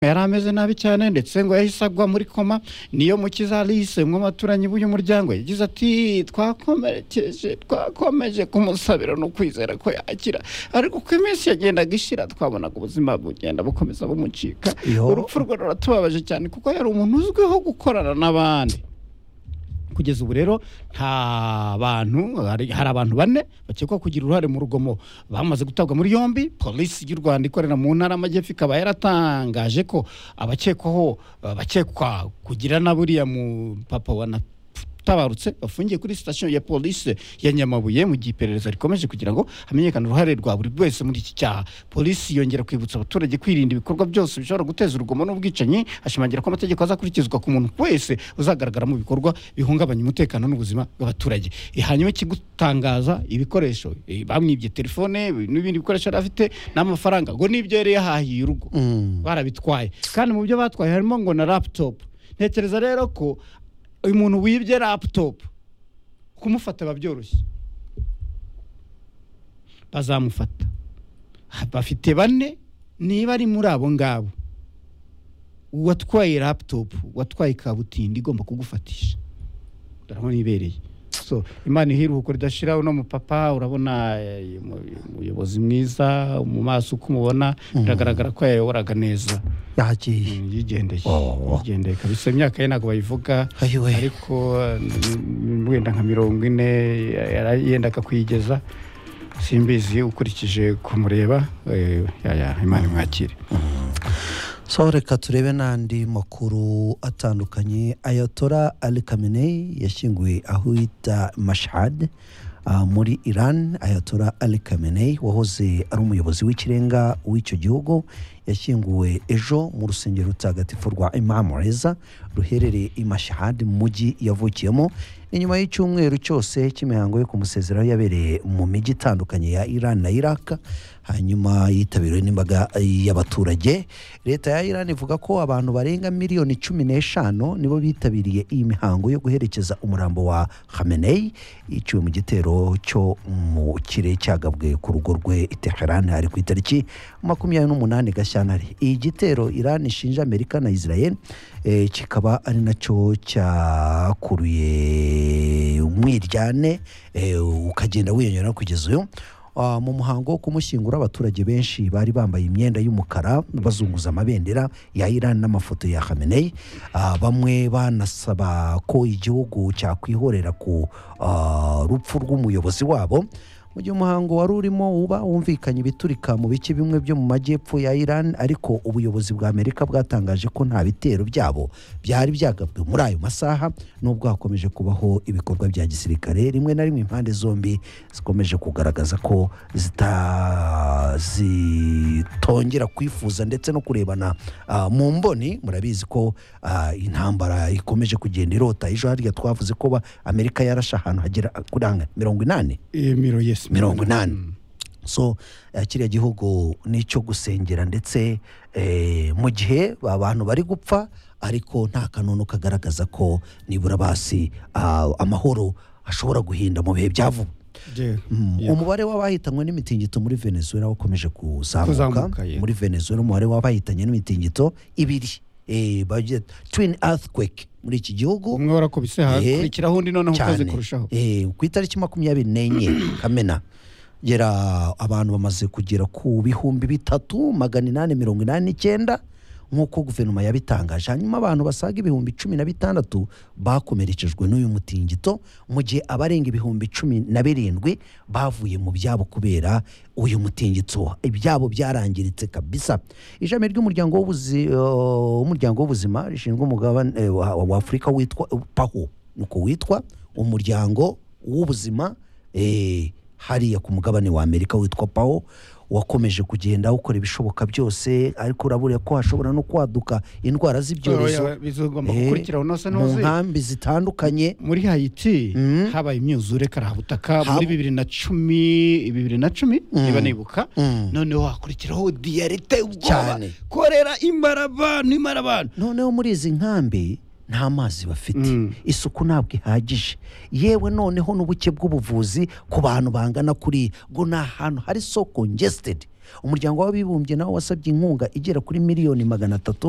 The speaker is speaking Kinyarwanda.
yari ameze nabi cyane ndetse ngo yahise agwa muri koma niyo mukiza alice umwe mu baturanyi b'uyu muryango yagize ati twakomerekeje twakomeje kumusabira no kwizera ko yakira ariko uko iminsi yagendaga ishira twabonaga ubuzima bugenda bukomeza bumucika Yo. urupfu rwe ruratubabaje cyane kuko yari umuntu uzwiho gukorana n'abandi kugeza ubu rero nta bantu hari hari abantu bane bakekwa kugira uruhare mu rugomo bamaze gutabwa muri yombi polisi y'u rwanda ikorera mu ntara y'amajyepfo ikaba yaratangaje ko abakekwaho eh, bakekwa kugira na buriya mu papa wa na tabarutse bafungiye kuri sitasiyo ya polisi ya nyamabuye mu gihe iperereza rikomeje kugira ngo hamenyekane uruhare rwa buri wese muri iki cyaha polisi yongera kwibutsa abaturage kwirinda ibikorwa byose bishobora guteza urugomo n'ubwicanyi ashimangira ko amategeko azakurikizwa ku muntu wese uzagaragara mu bikorwa bihungabanya umutekano n'ubuzima bw'abaturage E, hanyuma ikigutangaza ibikoresho e, bamwibye telefone n'ibindi bikoresho yari afite n'amafaranga ngo nibyo yari yahahiye urugo barabitwaye kandi mu byo batwaye harimo ngo na laputopu ntekereza rero ko uyu muntu wibye laputopu kumufata biba byoroshye bazamufata bafite bane niba ari muri abo ngabo uwatwaye laputopu watwaye kabutindi igomba kugufatisha urabona ibereye so imana iruhuko ridashira uno mupapa urabona eh, umu- umuyobozi mwiza mu maso uko umubona biragaragara ko yayoboraga neza yagiye Mm, yigendeye Oh. yigendeye kabisa imyaka ye ntabwo bayivuga Ayiwe. ariko mm, wenda nka mirongo ine yara- yendaga kuyigeza simbizi ukurikije kumureba eh, yaya, imana imwakire so reka turebe n'andi makuru atandukanye ayatora ali kamenei yashyinguwe aho bita mashad ah, muri iran ayatora ali kamenei wahoze ari umuyobozi w'ikirenga w'icyo gihugu yashyinguwe ejo mu rusengero rutagatifu rwa imamu reza ruherereye i mashad mu mujyi yavukiyemo inyuma y'icyumweru cyose cy'imihango yo kumusezeraho yabereye mu mijyi itandukanye ya iran na iraq hanyuma yitabiriwe n'imbaga y'abaturage leta ya iran ivuga ko abantu barenga miliyoni cumi n'eshanu nibo bitabiriye iyi mihango yo guherekeza umurambo wa hamenei yiciwe mu gitero cyo mu kirere cyagabwe ku rugo rwe i teheran hari ku itariki makumyabiri n'umunani gashyantare iyi gitero iran ishinja amerika na israel eh, kikaba ari nacyo cyakuruye umwiryane eh, ukagenda wiyongera kugeza uyu Ah, mu muhango wo kumushyingura abaturage benshi bari bambaye imyenda y'umukara bazunguza amabendera ya iran n'amafoto ya hamenei bamwe banasaba ko igihugu cyakwihorera ku ah, rupfu rw'umuyobozi wabo mu gihe umuhango wari urimo uba wumvikanye ibiturika mu bice bimwe byo mu majyepfo ya iran ariko ubuyobozi bwa amerika bwatangaje ko nta bitero byabo byari byagabwe muri ayo masaha nubwo hakomeje kubaho ibikorwa bya gisirikare rimwe na rimwe impande zombi zikomeje kugaragaza ko zita- zitongera kwifuza ndetse no kurebana ah, mu mboni murabizi ko ah, intambara ikomeje kugenda irota ejo harya twavuze ko ba- amerika yarashe ahantu hagera kuri hanga- mirongo inani emiro yesi mirongo inani so eh, kiriya gihugu ni icyo gusengera ndetse eh, mu gihe abantu bari gupfa ariko nta kanunu kagaragaza ko nibura basi ah, amahoro ashobora guhinda mu bihe bya vuba Mm, Yeah. umubare w'abahitanywe n'imitingito muri venezuela wakomeje kuzamuka Kuzamuka, yeah. muri venezuela umubare w'abahitanye n'imitingito ibiri eh, baje- twin earthquake muri iki gihugu umwe warakubise hakurikiraho undi noneho ukaze cyane. kurushaho Eh, ku itariki makumyabiri n'enye kamena gera abantu bamaze kugera ku bihumbi bitatu magana inani mirongo inani n'icyenda nk'uko guverinoma yabitangaje hanyuma abantu basaga ibihumbi cumi na bitandatu bakomerekejwe n'uyu mutingito mu gihe abarenga ibihumbi cumi na birindwi bavuye mu byabo kubera uyu mutingito ibyabo byarangiritse kabisa ishami ry'umuryango w'ubuzi- eh, w'umuryango w'ubuzima rishinzwe umugabane eh, wa wa afurika witwa paho uko witwa umuryango w'ubuzima eh, hariya ku mugabane wa amerika witwa pawo wakomeje kugenda ukora ibishoboka byose ariko urabura ko hashobora no kwaduka indwara z'ibyorezo bizagomba eh, gukurikiraho nose mu ntuzi nkambi zitandukanye muri hayiti Mm. habaye imyuzure karabutaka Hab- muri bibiri na cumi bibiri na cumi niba nibuka Mm. noneho hakurikiraho diyarite ubwoba Cyane. korera imara abantu imara abantu noneho muri izi nkambi nta mazi bafite Mm. isuku ntabwo ihagije yewe noneho n'ubuke bw'ubuvuzi ku bantu bangana kuriya ngo ni ahantu hari so congested umuryango w'abibumbye nawo wasabye inkunga igera kuri miliyoni magana atatu